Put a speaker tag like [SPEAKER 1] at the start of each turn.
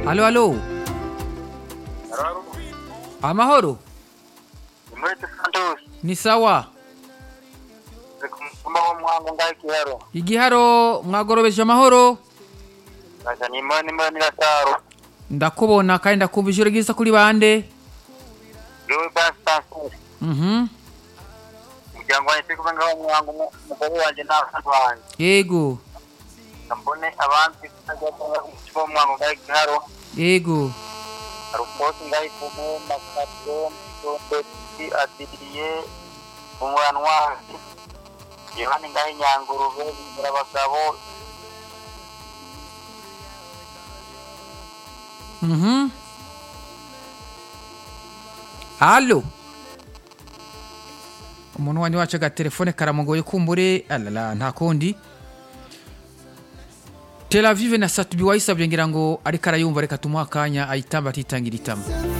[SPEAKER 1] Alo, alo. Amahoro.
[SPEAKER 2] Mwete Santos,
[SPEAKER 1] Ni sawa.
[SPEAKER 2] kumba wa mwangu ngai kiharo.
[SPEAKER 1] Igiharo mwagorobeje amahoro.
[SPEAKER 2] Kaza ni mani mani la taro.
[SPEAKER 1] Ndakubona kandi ndakumva ijoro ryiza kuri bande.
[SPEAKER 2] Lowe bas Santos.
[SPEAKER 1] Mhm.
[SPEAKER 2] Muryango wanjye turi kumwe ngaho mwangu umugore wanjye n'abana banjye.
[SPEAKER 1] Yego.
[SPEAKER 2] Mbone abandi kujya kumva mwangu ngai kiharo.
[SPEAKER 1] Yego.
[SPEAKER 2] Hari umunsi ngai kumwe makatyo mutondeti adiriye umwanwanzi. Yohani ngai nyangurube bigira abagabo
[SPEAKER 1] Mhm. Halo. Umuntu wanjye wacu agatelefone karamugoye kumbure alala nta kundi Tel Aviv na Satubi wayisabye ngira ngo ariko arayumva reka tumuha akanya ayitamba atitangira itama